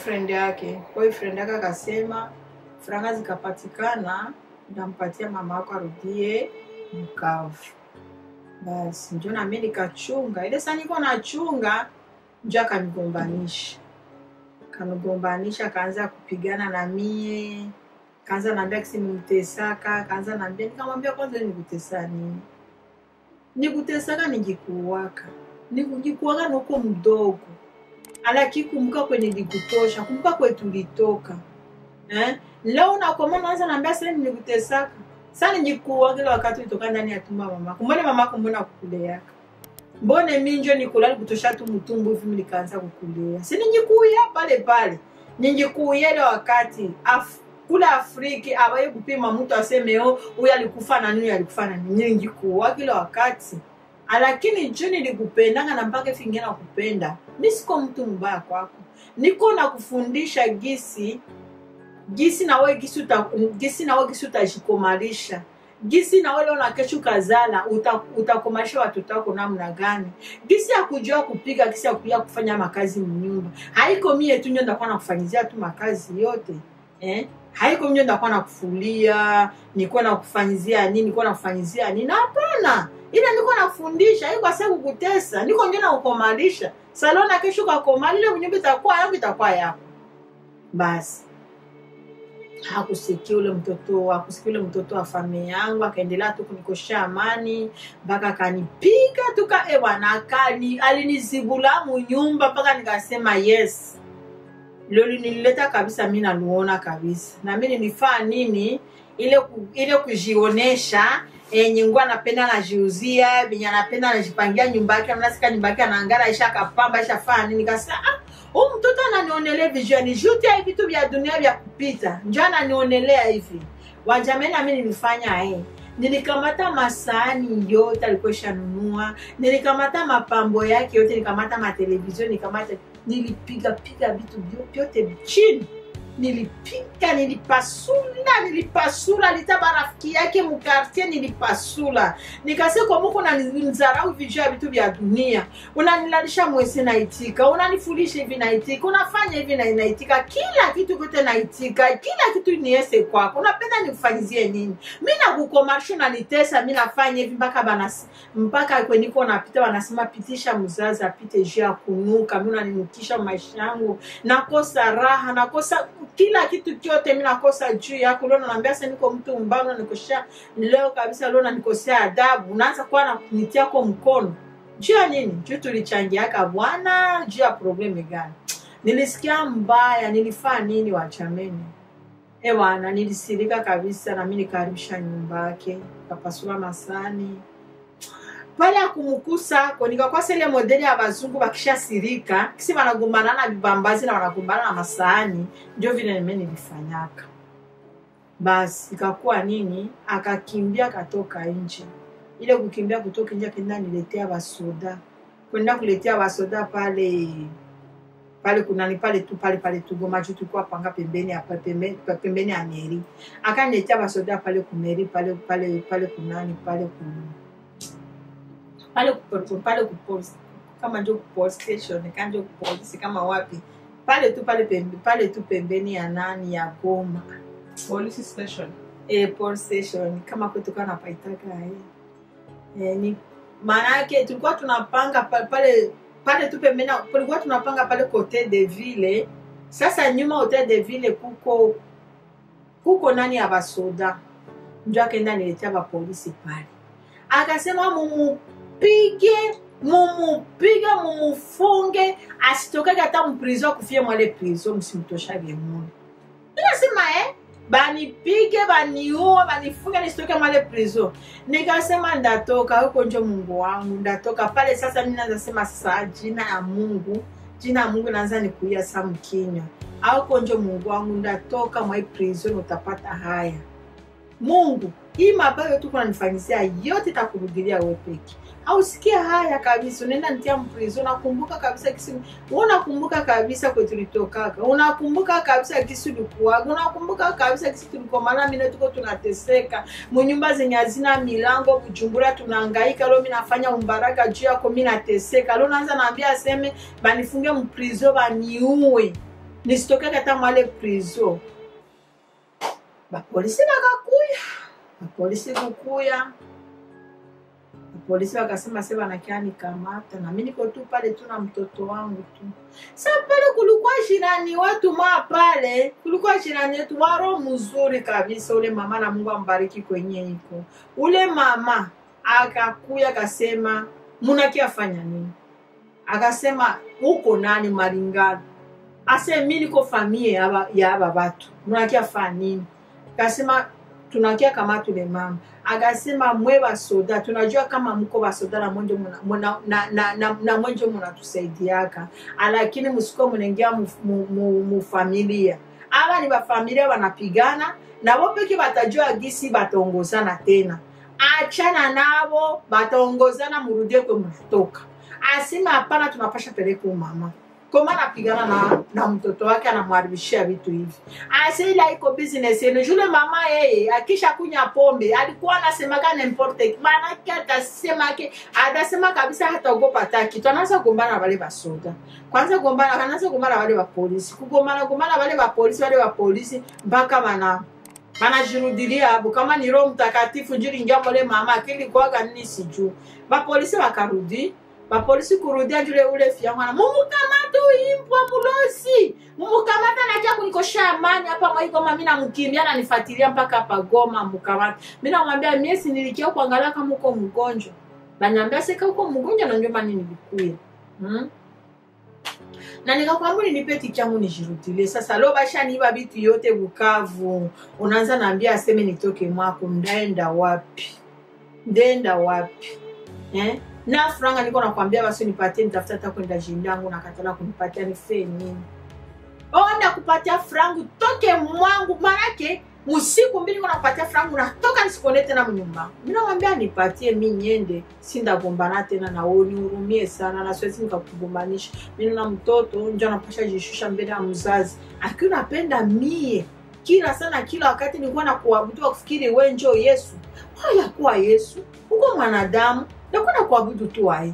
boyfriend yake. Boyfriend yake akasema franga zikapatikana, ndampatia mama yako arudie Bukavu. Basi njo nami nikachunga ile saa niko nachunga, njo akanigombanisha, kanigombanisha, akaanza kupigana na mie, kaanza naambia kisi nimtesaka, kaanza naambia, nikamwambia kwanza nikutesa nini? Nikutesaka ningikuwaka, nikujikuwaka nuko mdogo alaki kumbuka kwenye likutosha, kumbuka kwe tulitoka eh? Leo nakoma naanza naambia sasa nilikutesaka sasa nijikuwa kila wakati ulitoka ndani ya tumba mama kumbone mama kumbona kukuleaka mbone minjo nikulali kutosha tu mtumbu hivi nikaanza kukulea si nijikuya pale pale nijikuya ile wakati Af kula Afriki abaye kupima mtu aseme oh huyu alikufa na nini alikufa na nini nijikuwa kila wakati lakini juu nilikupendanga na mpaka fingia na kupenda mi siko mtu mbaya kwako niko na kufundisha gisi gisi nawe gisi uta, gisi nawe gisi utajikomarisha gisi nawe leo na kesho kazala uta, utakomarisha watoto wako namna gani gisi ya kujua kupiga gisi ya kujua kufanya makazi mnyumba haiko mie tu ndio ndakuwa nakufanyizia tu makazi yote eh? haiko mie ndakuwa nakufulia nikuwa nakufanyizia nini nikuwa nakufanyizia nini hapana ila niko nafundisha iko asa kukutesa niko ndio nakukomarisha salona kesho kakomali ile mnyumba itakuwa yangu itakuwa yako basi hakusikia ule mtoto hakusikia ule mtoto wa familia yangu akaendelea tu kunikosha amani mpaka akanipiga tuka ewana akani alinizibula munyumba mpaka nikasema yes loli nilileta kabisa mi naluona kabisa na mi nilifaa nini ile ku, ile kujionesha enye ngua anapenda najiuzia venye anapenda anajipangia nyumba yake mnasika nyumba yake anaangara isha kapamba isha faa nini kasema ah, huyu mtoto ananionelea vijuani juti ya vitu vya dunia vya kupita njo ananionelea hivi wajameni nami nilifanya eh nilikamata masahani yote alikuwa ishanunua nilikamata mapambo yake yote nilikamata matelevizio nilikamata nilipiga piga vitu vyo- vyote chini nilipiga nilipasula nilipasula litaba rafiki yake mukartier nilipasula nikasema muko nanizarau vijuu ya vitu vya dunia unanilalisha mwese naitika unanifulisha hivi naitika unafanya hivi na naitika kila kitu kote naitika kila kitu niese kwako unapenda nikufanyizie nini mi nakukomarisha unanitesa mi nafanya hivi mpaka banas mpaka kweniko napita wanasema pitisha mzazi apite juu ya kunuka mi unaninukisha maisha yangu nakosa raha nakosa kila kitu kyote mi nakosa juu yako leo naambia sa niko mtu mbaya unanikosea leo kabisa leo nanikosea adabu unaanza kuwa na kunitiako mkono juu ya nini juu tulichangiaka bwana juu ya probleme gani nilisikia mbaya nilifaa nini wachameni ewana nilisirika kabisa nami nikaribisha nyumba yake kapasula masani pale akumukusako nikakwasa ile modeli ya bazungu bakishasirika kisi wanagombana na vibambazi na wanagombana na masaani ndio vile nime nilifanyaka basi ikakuwa nini akakimbia akatoka nje ile kukimbia kutoka nje akaenda niletea basoda kwenda kuletea basoda pale pale kunani pale tu pale pale tugoma juu tulikuwa panga pembeni ya pembeni, pembeni ya meri akaniletea basoda pale kumeri pale pale pale kunani pale ku pale ku- pale ku police kama ndio ku police station kama ndio ku polisi kama wapi pale tu pale pembe, pale tu pembeni ya nani ya Goma police station eh, police station kama kwetu kana paitaka eh. Eh, ni maana yake tulikuwa tunapanga pa- pale pale tu pembeni na- tulikuwa tunapanga pale hotel de ville sasa nyuma hotel de ville kuko kuko nani ya basoda njo akaenda niletea bapolisi pale akasema mumupige mumupige mumufunge asitokake hata mprizo akufie mwale prizo msimtoshage mune inasema eh banipige baniue banifunge nisitoke mwale prizo nikasema ndatoka huko njo mungu wangu ndatoka pale sasa mi naanza sema sasa jina ya mungu jina ya mungu naanza nikuia sa mkinywa auko njo mungu wangu ndatoka mwai prison utapata haya mungu hii mabayo tuko nanifanyizia yote takurudilia we peke ausikia haya kabisa unaenda nitia mprizo unakumbuka kabisa kisi unakumbuka kabisa kwe tulitokaka unakumbuka kabisa kisi ulikuwaga unakumbuka kabisa kisi tulikomana mine tuko tunateseka munyumba zenye hazina milango kujumbura tunaangaika leo mi nafanya umbaraka juu yako mi nateseka leo naanza naambia aseme banifunge mprizo baniue nisitokeke hata mwale prison bapolisi bakakuya bapolisi kukuya polisi wakasema se wanakia nikamata na mi niko tu pale tu na mtoto wangu tu sa pale kulikuwa jirani watu maa pale kulikuwa jirani wetu waro mzuri kabisa ule mama na mungu ambariki kwenye iko ule mama akakuya akasema munakia fanya nini akasema uko nani maringano ase mi niko famie ya aba- ya aba batu munakia fanya nini akasema tunakia kama tule mama akasema mwe basoda tunajua kama mko basoda na mwenje muna, muna, na, na, na, na mwenje munatusaidiaka lakini musiko munaingia mu, mu, mu, mu familia aba ni bafamilia banapigana nabo peke batajua gisi bataongozana tena achana nabo bataongozana murudie kwe munatoka asema hapana tunapasha peleka umama koma anapigana na, na mtoto wake anamharibishia vitu hivi ase ile iko business yenu jule mama yeye akisha kunya pombe alikuwa anasemaga nimporte maanake atasemake atasema kabisa hataogopa hata kitu anaanza kugombana na wale basoda kwanza gombana anaanza kugombana na wale bapolisi kugombana gombana na wale bapolisi wale bapolisi mpaka bana banajirudilia hapo kama ni roho mtakatifu njiri ingia mole mama akili kwaga nini sijuu bapolisi bakarudi bapolisi kurudia njule ule fiamwana mumukamata uimbwa mulosi mumukamata nakia kunikosha amani hapa mwaikoma mi namkimbia nanifatilia mpaka hapa goma mukamata mi namwambia miesi nilikia kuangalia kama uko mgonjwa baniambia seka uko mgonjwa na ndio maana nilikuya hmm? na nikakwambia nipe tiki yangu nijirudilie sasa lo bashaniiba vitu yote bukavu unaanza naambia aseme nitoke mwako ndaenda wapi ndenda wapi eh? na franga niko nakwambia basi nipatie nitafuta hata kwenda jindangu nakatala kunipatia nife nini onda kupatia frangu toke mwangu manake usiku mbili niko nakupatia frangu natoka nisikone tena mnyumba minamwambia nipatie mi nyende sindagombana tena na wewe nihurumie sana na siwezi nikakugombanisha mimi na mtoto njo anapasha jishusha mbele ya mzazi akiwa napenda mie kila sana kila wakati nilikuwa na kuabudu wa kufikiri we njo yesu haya kuwa yesu uko mwanadamu nakuwa na kuabudu tu wae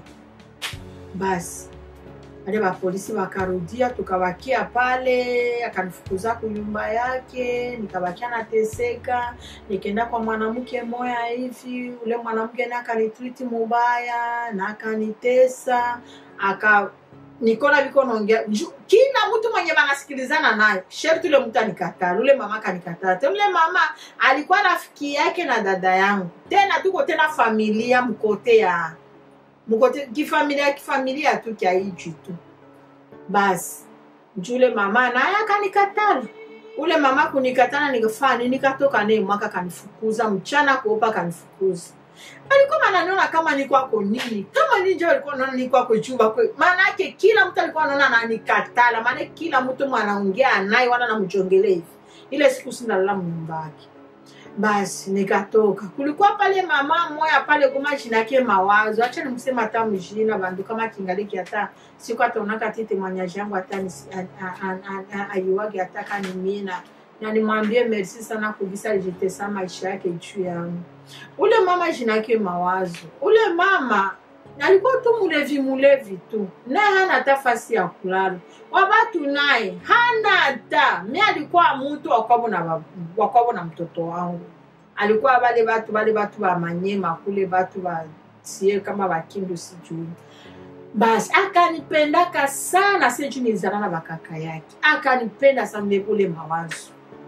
basi wale bapolisi wakarudia tukabakia pale akanifukuza kunyumba yake nikabakia nateseka nikaenda kwa mwanamke moya hivi ule mwanamke naye akanitriti mubaya na akanitesa aka nikona viko naongea ju- kila mtu mwenye wanasikilizana naye sherti ule mtu anikatala ule mama akanikataa tena ule mama alikuwa rafiki yake na dada yangu tena tuko tena familia mkote ya mkote kifamilia kifamilia tu kya hichi tu basi njule mama naye akanikatala ule mama kunikatana nikafanya nini nikatoka naye mwaka kanifukuza mchana kuopa kanifukuza alikuwa ananiona kama ni kwako nini kama ninjo alikuwa anaona ni kwako juba kwe maana yake kila mtu alikuwa anaona ananikatala maana kila mtu mwanaongea naye wala namjongelea hivi ile siku sindalala mnyumba yake basi nikatoka kulikuwa pale mama moya pale kuma jinake mawazo acha nimsema hata mjina bandu kama kingaliki hata siku hata unaka tete mwanyaji yangu hata nisi- a- a- a- a- aiwage hata kanimina na nimwambie merci sana kubisa alijitesa maisha yake juu yangu ule mama jinake mawazo ule mama alikuwa tu mulevi mulevi tu naye hana hata fasi ya kulala wabatu naye hana hata mi alikuwa mutu wakwabo na, ba- wakwabo na mtoto wangu alikuwa bale batu bale batu ba manyema kule batu basie kama bakindu sijui basi akanipendaka sana seju nilizana na bakaka yake akanipenda sana ule- ule mawazo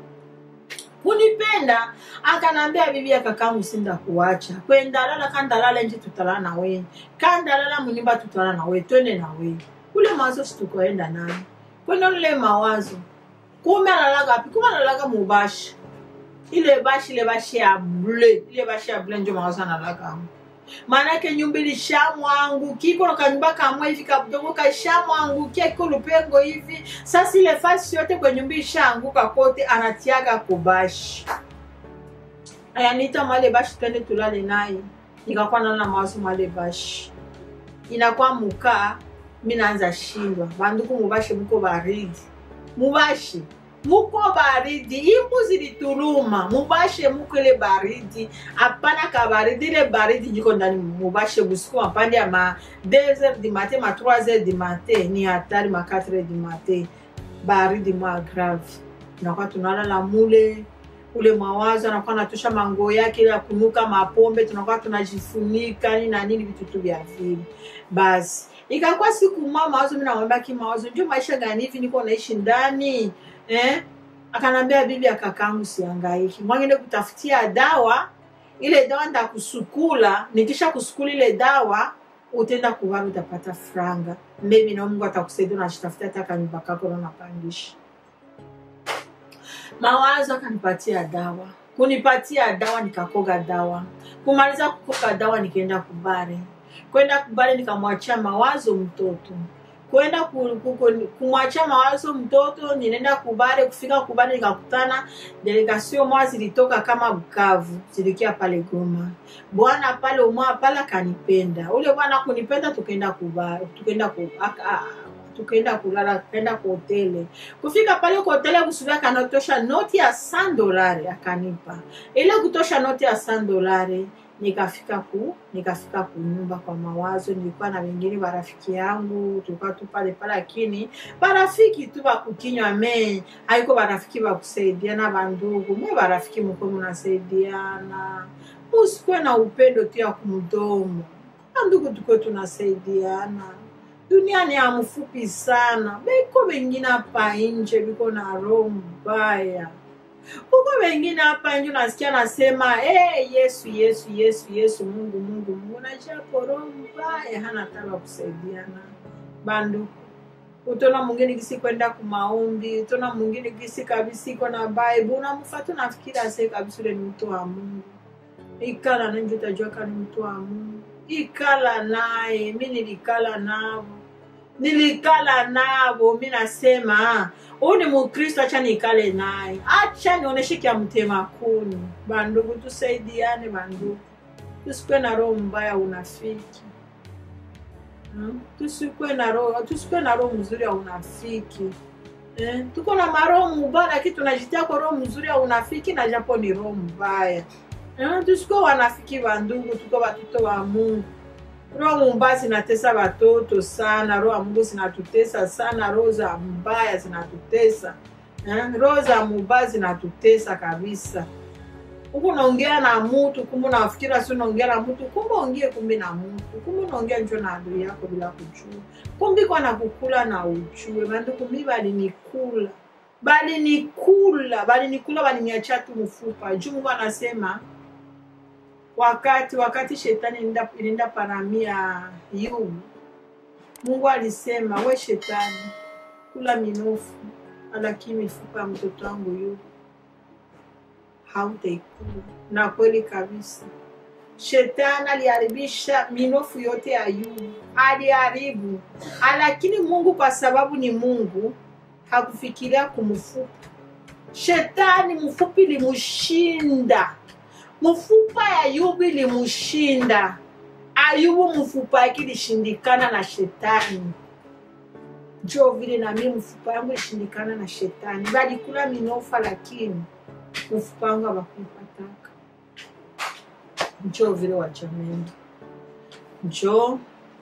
kunipenda akanambia bibi ya kakangu sinda kuacha kwendalala kandalala nje tutalala na wewe kandalala munyumba tutalala na wewe twende na wewe kule mawazo situkoenda naye kwenda ule mawazo kume alalaga api kume alalaga mubashi ile bashi ile bashi ya ble ile bashi ya ble njo mawazo analagamu maanake nyumba ilishamwangukia iko na kanyumba kamwe hivi kadogo kashamwangukia iko lupengo hivi sasa ile fasi yote kwenye nyumba ishaanguka kote anatiaga kubashi ayanita mwale bashi twende tulale naye nikakuwa nalala mawazo mwale bashi inakuwa mukaa mi naanza shindwa banduku mubashe muko baridi mubashe muko baridi imbuzi lituluma mubashe muko ile baridi hapana ka baridi ile baridi jiko ndani mubashe busiku mapande ya ma 2 heures du matin ma 3 heures du matin ni hatari ma 4 heures du matin baridi mwa grave tunakuwa tunalala mule ule mawazo anakuwa anatosha mango yake ile ya kunuka mapombe tunakuwa tunajifunika nini na nini vitu tu vya vile basi ikakuwa siku mwa mawazo mi namwambia ki mawazo ndio maisha gani hivi niko naishi ndani eh? akanambia bibi ya kakangu siangaiki mwangende kutafutia dawa ile dawa ndakusukula nikisha kusukula ile dawa utenda kuvara utapata franga mbebi na mungu atakusaidia unashitafutia hata kanyumba kako na unapangisha mawazo akanipatia dawa kunipatia dawa nikakoga dawa kumaliza kukoga dawa nikaenda kubare kwenda kubare nikamwachia mawazo mtoto kwenda ku- ku- ku- kumwachia mawazo mtoto ninaenda kubare kufika kubare nikakutana delegation mwa zilitoka kama bukavu zilikia pale goma bwana pale umwa pale akanipenda ule bwana kunipenda tukaenda kubare tukaenda ku, aka- a- tukaenda kulala tukaenda kwa hoteli kufika pale kwa hoteli kusubia kanatosha noti ya 100 dolari akanipa ile kutosha noti ya 100 dolari nikafika ku nikafika kunyumba kwa mawazo nilikuwa na wengine barafiki yangu tulikuwa tu pale pale lakini barafiki tu bakukinywa me haiko barafiki bakusaidiana bandugu mwe barafiki mko mnasaidiana musikuwe na upendo tu ya kumdomo bandugu tukuwe tunasaidiana dunia ni ya mfupi sana beko wengine hapa nje biko na roho mbaya huko wengine hapa nje unasikia nasema hey, yesu yesu yesu yesu mungu mungu mungu najapo roho mbaya hana taba kusaidiana bandu utona mwingine gisi kwenda kumaombi utona mwingine gisi kabisa iko na bible unamfata unafikiri ase kabisa ule ni mtu wa mungu ikala nanjo utajua kani mtu wa mungu ikala naye mi nilikala navo nilikala navo mi nasema huyu ni mukristo acha nikale naye acha nionyeshe kya mtema kuni bandugu tusaidiane bandugu tusikwe na roho mbaya unafiki Hmm? tusikwe na roho tusikwe na roho mzuri ya unafiki eh? tuko na maroho mubaya lakini tunajitia kwa roho mzuri ya unafiki na japo ni roho mbaya eh? tusikwe wanafiki bandugu tuko watoto wa mungu roho mbaya zinatesa watoto sana roho ya mungu zinatutesa sana roho za mbaya zinatutesa eh? roho za mubaya zinatutesa kabisa huku unaongea na mtu kumbe unafikira si unaongea na mtu kumbe ongee kumbe na mtu kumbe unaongea njo na adui yako bila kujua kumbe iko nakukula na ujue banduku mi balinikula balinikula balinikula baliniachia tu mfupa juu mungu anasema wakati wakati shetani ilienda- ilienda paramia yubu mungu alisema we shetani kula minofu lakini mifupa ya mtoto wangu yubu hautaikula na kweli kabisa shetani aliharibisha minofu yote ya yubu aliharibu lakini mungu kwa sababu ni mungu hakufikiria kumfupa shetani mfupi ilimshinda mfupa ya ayubu ilimshinda ayubu mfupa yake ilishindikana na shetani jo vile nami mfupa yangu ilishindikana na shetani balikula minofa lakini mfupa wangu abakuipataka njo vile wachameni njo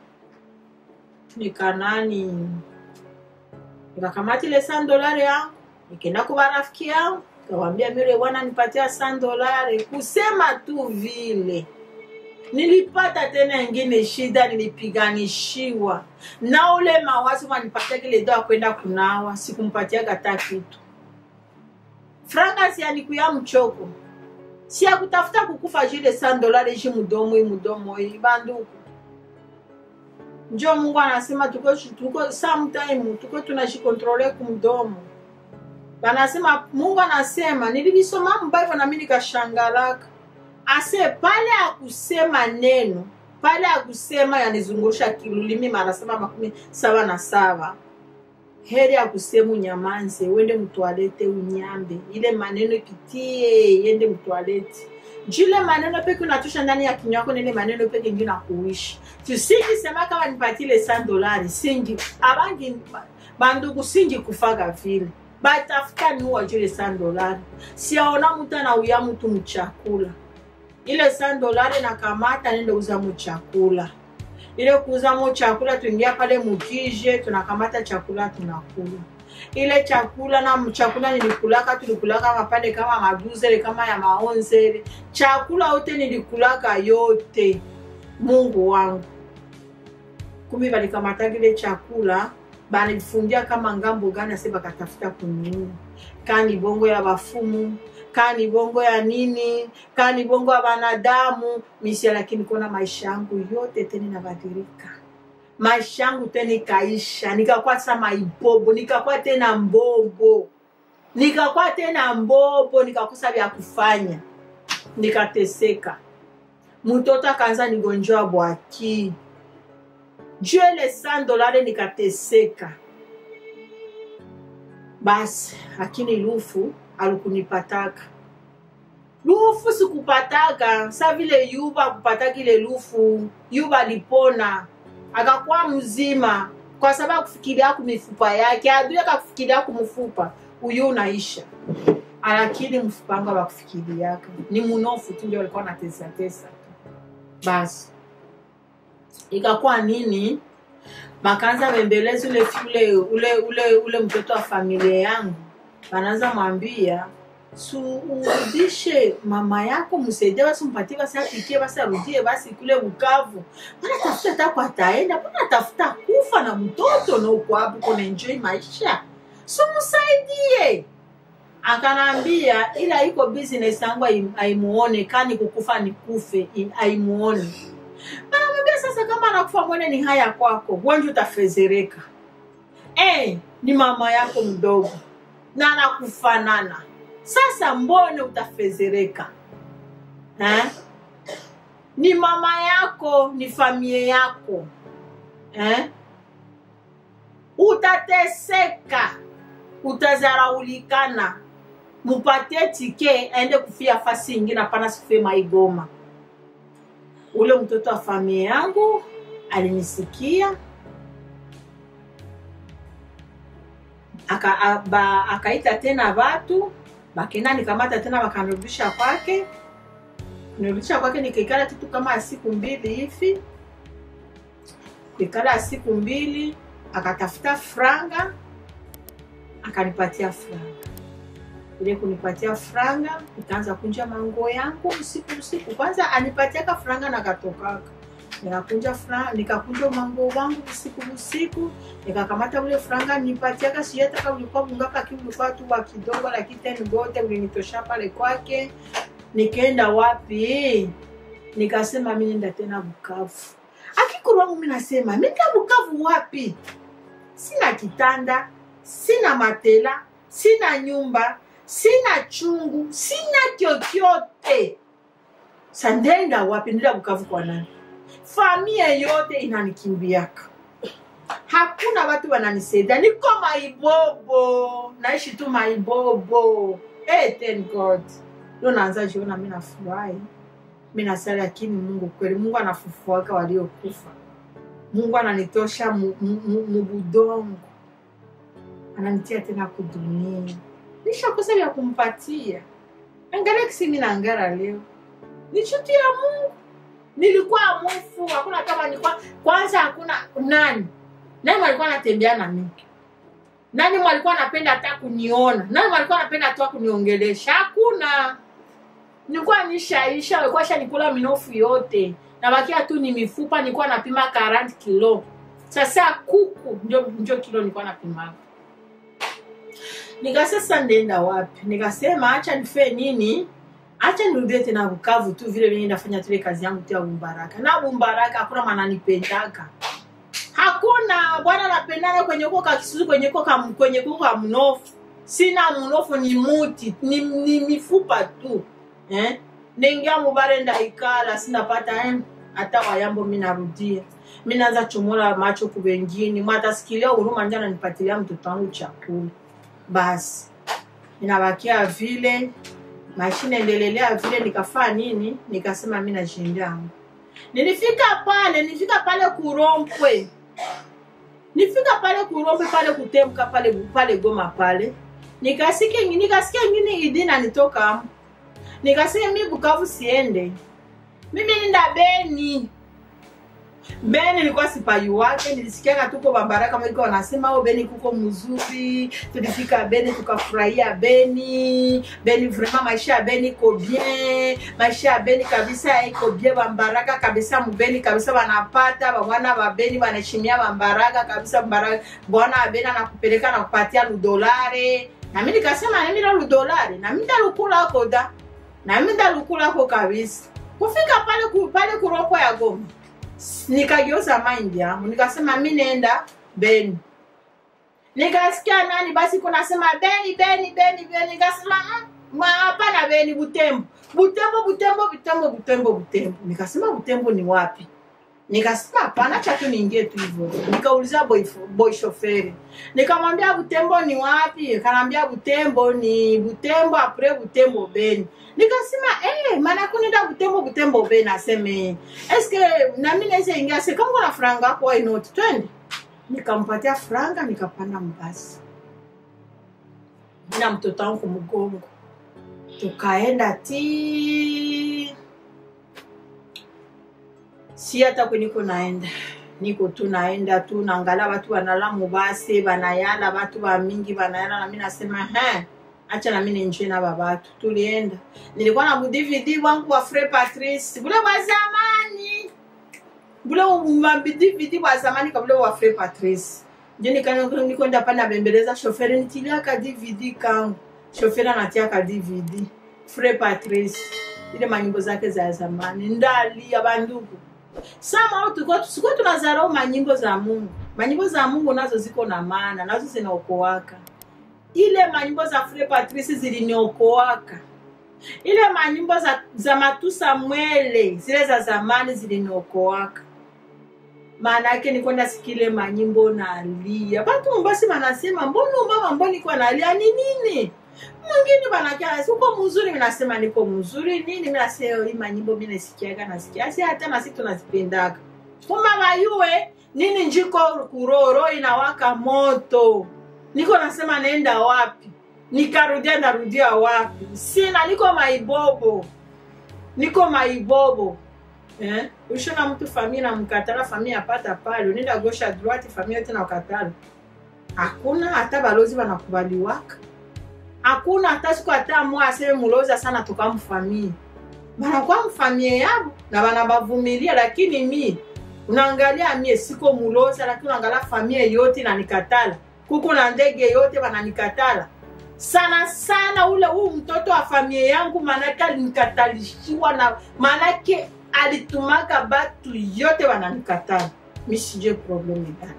nikanani nikakamata ile san dolari yangu nikaenda kuba rafiki yangu kawambia mile bwana nipatia san dolari kusema tu vile nilipata tena ingine shida nilipiganishiwa na ule mawazo manipatia kile dawa kwenda kunawa sikumpatiaga hata kitu franga sianikuya mchoko siakutafuta kukufa jile san dolari ji mudomo hii mudomo hii banduku njo mungu anasema tuko, tuko sometime tuko tunashikontrole kumdomo banasema mungu anasema nililisoma mbible nami nikashangalaka ase pale akusema neno pale akusema yanizungusha kilulimi mara saba makumi saba na saba heri akusema unyamanze uende mtwalete unyambe ile maneno ipitie iende mtwalete jule maneno peke unatosha ndani ya kinywa yako nile maneno peke ngi nakuishi tusingisema kama nipatile san dolari singi abangi bandugu singi kufaga vile batafuta niuwa jule san dolari siaona mtu anauya mtu mchakula ile san dolari nakamata nende uza muchakula ile kuuza mu chakula tuingia pale mukije tunakamata chakula tunakula ile chakula na chakula nilikulaka tulikulaka mapande kama maduzele kama ya maonzele chakula yote nilikulaka yote mungu wangu kumi balikamataka ile chakula banifungia kama ngambo gani ase bakatafuta kuniua kani bongo ya bafumu kani bongo ya nini kani bongo ya banadamu misia lakini kona maisha yangu yote tena inabadilika maisha yangu tena ikaisha nikakuwa sa maibobo nikakuwa tena mbobo nikakuwa tena mbobo nikakosa vya kufanya nikateseka mtoto akaanza nigonjwa bwaki juu ile san dolare nikateseka basi lakini lufu alikunipataka lufu sikupataka sa vile yuba kupataka ile lufu yuba alipona akakuwa mzima kwa sababu kufikiria kumifupa yake adui akakufikiria kumfupa uyu unaisha lakini mfupa wangu abakufikiriaka ni munofu tu ndio alikuwa natesatesa basi ikakuwa nini bakaanza bembeleza ule ule ule ule ule mtoto wa familia yangu banaanza mwambia su urudishe mama yako msaidie basi mpatie basi apikie basi arudie basi kule Bukavu. Mbona tafuta hata kwa ataenda, mbona tafuta kufa na mtoto na uko hapo kuna enjoy maisha, si msaidie. Akanambia ila iko business yangu haimuone, kani kukufa nikufe, haimuone. Anamwambia sasa, kama anakufa mwene ni haya kwako, wengi utafezereka. Eh, ni mama yako mdogo na anakufanana sasa mbone utafezereka eh? ni mama yako ni familia yako eh? utateseka utazaraulikana mupatie tike aende kufia fasi ingine hapana sikufie maigoma ule mtoto wa familia yangu alinisikia aka, ba, akaita tena watu bakenda nikamata tena bakanirudisha kwake nirudisha kwake nikaikala kitu kama ya siku mbili hivi kuikala ya siku mbili akatafuta franga akanipatia franga ile kunipatia franga nikaanza kunja manguo yangu usiku usiku kwanza anipatiaka franga na katokaka nikakunja franga nikakunja manguo wangu usiku usiku nikakamata ule franga nipatiaka sijataka ulikuwa mungapa lakini ulikuwa tu wa kidogo lakini tena gote ulinitosha pale kwake nikaenda wapi nikasema mi nenda tena bukavu akikuru wangu mi nasema mita bukavu wapi sina kitanda sina matela sina nyumba sina chungu sina kyokyote sandenda wapi nenda bukavu kwa nani familia yote inanikimbiaka hakuna watu wananisaidia niko maibobo naishi tu maibobo hey, thank god ndo naanza jiona mi nafurahi mi nasali lakini mungu kweli mungu anafufuaka waliokufa mungu ananitosha mubudongo ananitia tena kudunia nishakosa vya kumpatia angalia kisi mi nangara leo ni chuti ya mungu nilikuwa mfu hakuna kama nilikuwa kwanza hakuna nani nani walikuwa anatembea na mimi nani walikuwa anapenda hata kuniona nani walikuwa anapenda hata kuniongelesha hakuna nilikuwa nishaisha walikuwa shanikula minofu yote nabakia tu ni mifupa nilikuwa napima 40 kilo sasa kuku ndio ndio kilo nilikuwa napima nikasasa ndenda wapi nikasema acha nife nini acha nirudie tena Bukavu tu vile vile nafanya tule kazi yangu tu ya Bumbaraka. Na Bumbaraka hakuna mananipendaka. Hakuna bwana napendana kwenye uko kakisuzu kwenye uko kam, kwenye uko ka mnofu. Sina mnofu ni muti, ni, ni mifupa tu. Eh? Ningia mubare ndaikala sinapata eh hata wayambo mimi narudia. Mimi naanza chomola macho kwa wengine. Mwatasikilia huruma ndio ananipatilia mtoto wangu chakula. Basi. Inabakia vile maisha inaendelelea vile nikafaa nini nikasema mi nashindangu nilifika pale nilifika pale kurompwe nifika pale kurompwe pale kutemka pale pale goma pale nikasikia nikasikia ingine idi nanitoka nikasikia mi bukavu siende mimi nenda beni beni nilikuwa sipai wake nilisikiaka tuko babaraka maiko wanasema o beni kuko mzuri tulifika beni tukafurahia beni beni vraiment maisha ya beni iko bien maisha ya beni kabisa iko bien bambaraka kabisa mubeni kabisa wanapata babwana babeni wanaheshimia bambaraka kabisa mbaraka bwana wa beni anakupeleka na kupatia ludolare nami nikasema nami na ludolare nami ndalukulako da nami ndalukulako kabisa kufika pale ku, pale kuroko ya goma nikageuza mind yangu nikasema mi nenda beni nikasikia nani basi kunasema beni beni beni beni nikasema "Mm, mwa hapana beni butembo butembo butembo butembo butembo butembo nikasema butembo ni wapi nikasema hapana cha tu niingie tu hivyo nikauliza boy, boy shoferi nikamwambia butembo ni wapi kanaambia butembo ni butembo apres butembo beni nikasema eh, maana kunenda butembo butembo beni aseme eske nami naweza ingia se kama kuna franga hapo why not twende nikampatia franga nikapanda mbasi na mtoto wangu mgongo tukaenda ti si hata kwe niko naenda niko tu naenda tu naangalia watu wanala mubase banayala watu wa mingi banayala nami nasema he acha nami ninjie na babatu tulienda nilikuwa na budvd wangu wa fre patrice bule wa zamani bule mabdvd wa zamani kabule wa fre patrice njo nika- nikwenda pa nabembeleza shoferi nitiliaka dvd kangu shoferi anatiaka dvd fre patrice ile manyimbo zake za zamani ndalia bandugu sama tulikuwa tusikuwa tunazarau manyimbo za mungu manyimbo za mungu nazo ziko na maana nazo zinaokoaka ile manyimbo za fre patrice ziliniokoaka ile manyimbo za, za matu samuele zile za zamani ziliniokoaka maana yake nikwenda sikile manyimbo nalia batu mbasi banasema mbona umama mbona iko nalia ni nini mwingine banakia uko mzuri minasema niko mzuri nini minasema hii manyimbo minasikiaga nasikia si hata nasi tunazipendaga kumba bayue nini njiko kuroro inawaka moto niko nasema naenda wapi nikarudia narudia wapi sina niko maibobo niko maibobo eh? ushona mtu famia namkatala famia apata pale unaenda gosha droite famia yote na ukatala hakuna hata balozi banakubaliwaka hakuna hata siku hata mwa aseme muloza sana tukamfamie banakuwa mfamie yabo na banabavumilia lakini mi unaangalia mie siko muloza lakini unaangalia famie yote inanikatala kuko na ndege yote bananikatala sana sana ule huu mtoto wa familia yangu maanake alinikatalishiwa na maanake alitumaka batu yote wananikatala mi sijue probleme gani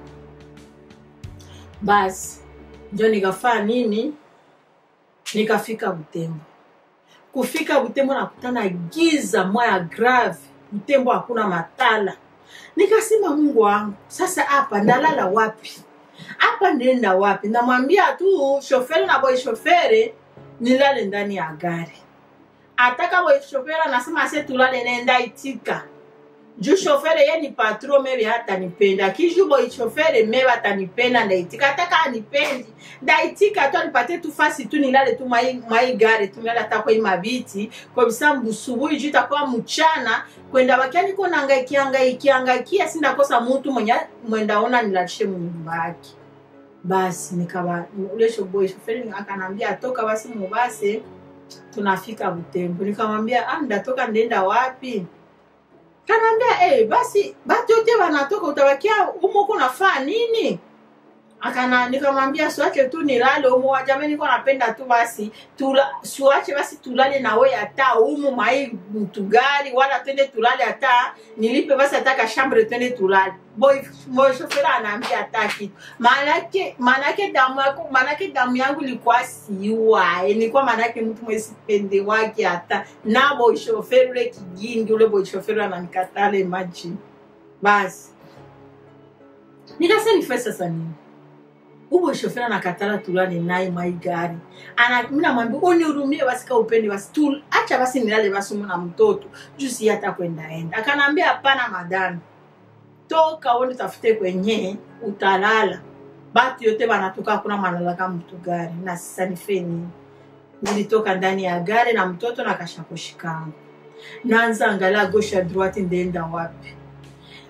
basi njo nikafaa nini nikafika butembo kufika butembo nakutana giza mwaya grave butembo hakuna matala nikasema mungu wangu sasa hapa ndalala wapi hapa ndenda wapi namwambia tu shoferi na boy shofere nilale ndani ya gari ataka boy shofere anasema ase tulale nenda itika juu shofere ye ni patro mebe hatanipenda kiju boy shofere mebe atanipenda ndaitika ataka anipendi ndaitika tu anipatie tu fasi tu nilale tu mwai, mwai gari tu nilale hata kwai mabiti kabisa mbusubuhi juu itakuwa mchana kwenda wakia niko nangaikiangaikia sindakosa mutu mwenye mwendaona nilalishe munyumba yake basi nikaba ule shoboy shoferi akanambia atoka basi mubase tunafika butembo nikamwambia ah, ndatoka ndenda wapi kanaambia hey, basi batu yote wanatoka utabakia umoko nafaa nini akana nikamwambia siwache tu nilale umu wajame niko napenda tu basi tula, siwache basi tulale nawe hata umu mai mtugari wala twende tulale hata nilipe basi hata kashambre twende tulale boy boy shofera anaambia hata kitu maanake maanake damu yako maanake damu yangu ilikuwa siwa nilikuwa maanake mtu mwesipende wake hata na boy shoferi ule kigingi ule boy shoferi ananikatale imagine basi nikasa nife sasa nini ubo shoferi anakatala tulale naye mai gari ana mi namwambia unihurumie basi ka upende basi tu acha basi nilale basi umu na mtoto juu si hata kwendaenda akanaambia hapana madami toka uende tafute kwenye utalala batu yote banatoka hakuna manalaka mtu gari na sasa nife nini nilitoka ndani ya gari na mtoto na kashakoshi kangu naanza angalia gosha droite ndenda wapi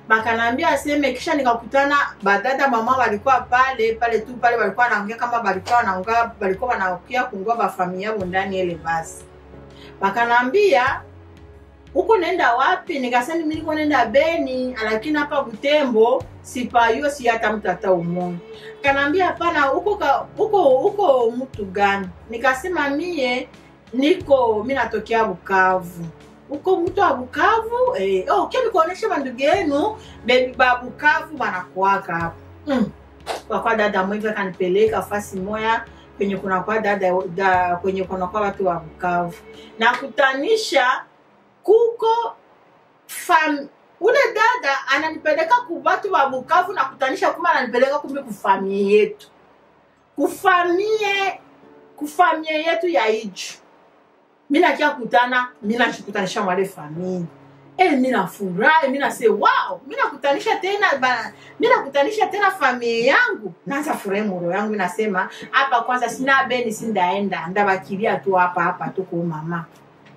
bakanaambia aseme kisha nikakutana badada mama walikuwa pale pale tu pale walikuwa wanaongea kama balikuwa wanaongea balikuwa wanaokia kungua bafamilia yabo ndani ile basi bakanaambia huko nenda wapi nikasema mimi niko nenda beni lakini hapa butembo sipayuo si hata mtu hata umoja kanaambia hapana huko ka- huko huko mtu gani nikasema mie niko mi natokea bukavu huko mtu wa bukavu eh, oh, kia nikuonesha bandugu yenu bebi ba bukavu banakuwaka hapo mm. kwa kwa dada mwivi akanipeleka fasi moya kwenye kunakuwa dada da, kwenye kunakuwa watu wa bukavu nakutanisha kuko fam ule dada ananipeleka ku watu wa bukavu na kutanisha kuma ananipeleka kumbe kufamie yetu kufamie kufamie yetu ya iju mi nakia kutana mi nashikutanisha mwale famili e, mi nafurahi mi nase wow mi nakutanisha tena bana mi nakutanisha tena familia yangu naanza furahi muro yangu mi nasema hapa kwanza sina beni sindaenda ndabakilia tu hapa hapa tu kwa mama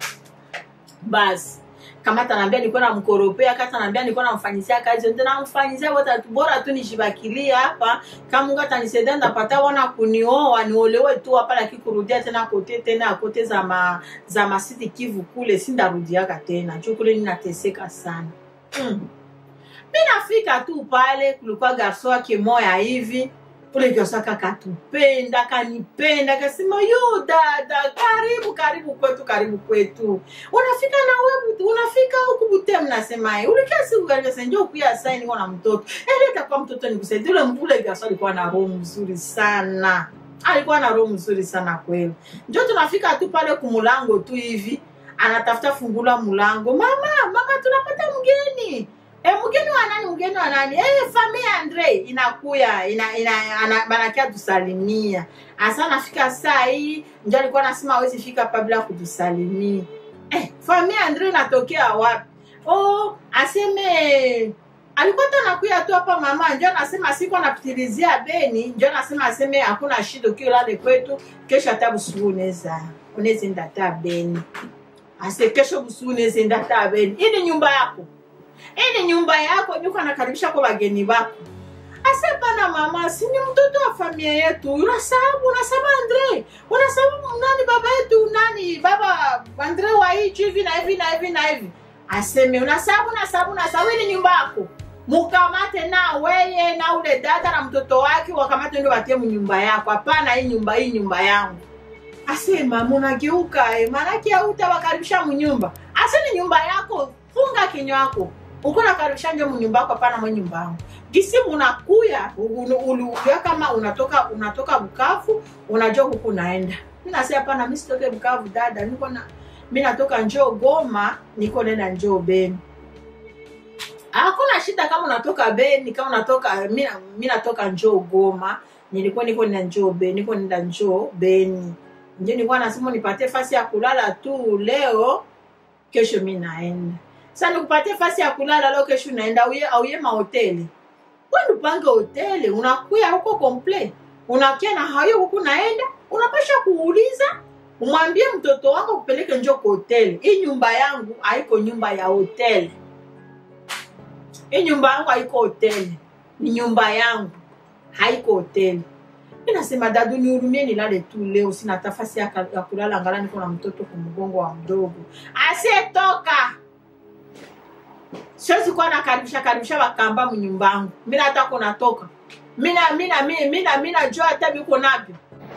basi kama tanaambia nilikuwa namkoropea kata tanaambia nilikuwa namfanyisia kazi ndio namfanyisia wote tu bora tu nishibakilie hapa kama Mungu atanisaidia ndapata wana kunioa niolewe tu hapa lakini kurudia tena kote tena kote za ma, za masiti Kivu kule sindarudiaka tena juu kule ninateseka sana mm. mi nafika tu pale kulikuwa garso wake moya hivi ule garso kakatupenda kanipenda kasema yo dada karibu karibu kwetu karibu kwetu unafika na wewe unafika huku Butembo nasema eh, ulikia siku gani sasa njoo kuya saini niko na mtoto eh leta kwa mtoto nikusaidia ule mbule gasa alikuwa na roho mzuri sana alikuwa na roho mzuri sana kweli njoo tunafika tu pale kumulango tu hivi anatafuta fungula mulango mama mama tunapata mgeni E, mgeni wa nani mgeni wa nani e, familia Andre inakuya ina, ina, ana, banakia tusalimia asa nafika saa hii njo alikuwa nasema awezi fika hapa bila kutusalimia eh, familia Andre inatokea wapi oh, aseme alikuwa tu anakuya tu hapa mama njo anasema siku anapitilizia beni njo anasema aseme hakuna shida ukiolale kwetu kesho hata busubu unaweza unaweza enda hata beni ase kesho busubu unaweza enda hata beni hii ni nyumba yako hii ni nyumba yako nyuko anakaribisha kwa wageni wako ase pana mama si ni mtoto wa familia yetu unasababu unasababu andre unasababu nani baba yetu nani baba andre wa hichi hivi na hivi na hivi na hivi aseme unasababu unasababu unasababu hii ni nyumba yako mukamate na weye na ule dada na mtoto wake wakamate ndio watie mnyumba yako hapana hii nyumba hii nyumba yangu asema munageuka eh, maanake hautawakaribisha mnyumba ase ni nyumba yako funga kinywa yako uko nakaribisha nje mnyumba yako hapana mwe nyumba yangu gisi munakuya uliuya kama unatoka unatoka bukavu unajua huku naenda mi nasi hapana mi sitoke bukavu dada niko na mi natoka njoo goma niko nenda njoo beni hakuna shida kama unatoka beni kama unatoka mi na- mi natoka njoo goma nilikuwa niko nenda njoo beni niko nenda njoo beni ndio nilikuwa nasema nipatie fasi ya kulala tu leo kesho mi naenda sasa nikupatie fasi ya kulala leo kesho unaenda auye, auye mahoteli kwani upange hoteli unakuya huko komple unakia na hayo huku naenda unapasha kuuliza umwambie mtoto wako kupeleke njo kwa hoteli hii nyumba yangu haiko nyumba ya hoteli hii nyumba yangu haiko hoteli ni nyumba yangu haiko hoteli mi nasema dadu nihurumie nilale tu leo sina hata fasi ya, ka- ya kulala ngala niko na mtoto kumgongo wa mdogo asiyetoka siwezi kuwa nakaribisha karibisha wakamba mnyumbangu mina hata kunatoka mina mina mi- mina mina jo hata biko navyo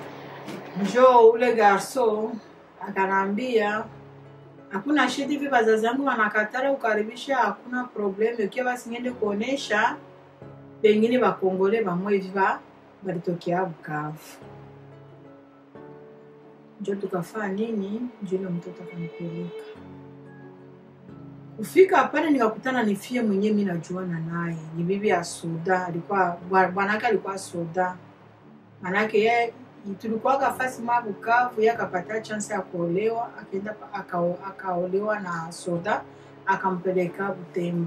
njo ule garso akanaambia hakuna shida hivi wazazi wangu wanakatara kukaribisha hakuna problemu ukiwa basi niende kuonesha pengine bakongole bamwe hivi ba balitokea bukavu njo tukafaa nini njo ile mtoto akanipeleka kufika pale nikakutana ni fie mwenyewe mi najuana naye ni bibi ya soda alikuwa bwa- bwanake alikuwa soda manake ye tulikuwaga fasi mwa bukavu ye akapata chance ya kuolewa akaenda pa- akao- akaolewa na soda akampeleka butembo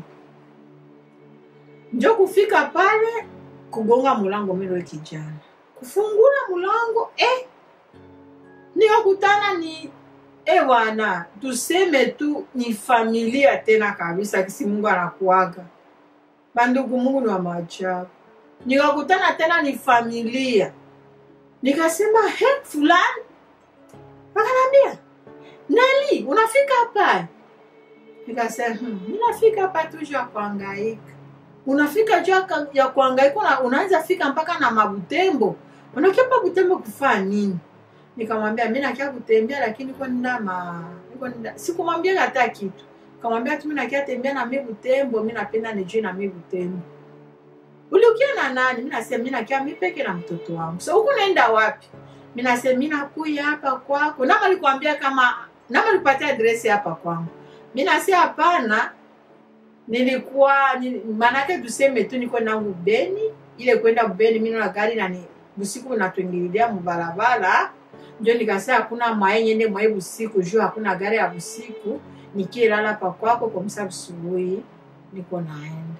njo kufika pale kugonga mulango milo kijana kufungula mulango eh, nikakutana ni eh bwana tuseme tu ni familia tena kabisa kisi mungu anakuaga bandugu mungu ni wa maajabu nikakutana tena ni familia nikasema he fulani wakanambia neli unafika hapa nikasema hmm, mi nafika hapa tu juu ya kuangaika unafika juu ya ka- ya kuangaika una, unaanza fika mpaka na mabutembo unakia pa butembo kufaa nini nikamwambia mi nakia kutembea lakini niko nenda ma niko nenda sikumwambia hata kitu kamwambia tu mi nakia tembea na mi butembo mi napenda nijue na mi butembo uliukia na nani mi nasema mi nakia mi peke na mtoto wangu so huku naenda wapi mi nasema mi nakuya hapa kwako nama likwambia kama nama lipatia adresi hapa kwangu mi nasema hapana nilikuwa nili, maanake tuseme tu niko nangu beni ile kwenda beni mi na gari nani busiku natuingililia mubarabara njo nikasema hakuna mwaye nyende mwaye busiku juu hakuna gari ya busiku nikilala pa kwako komsa busubuhi niko naenda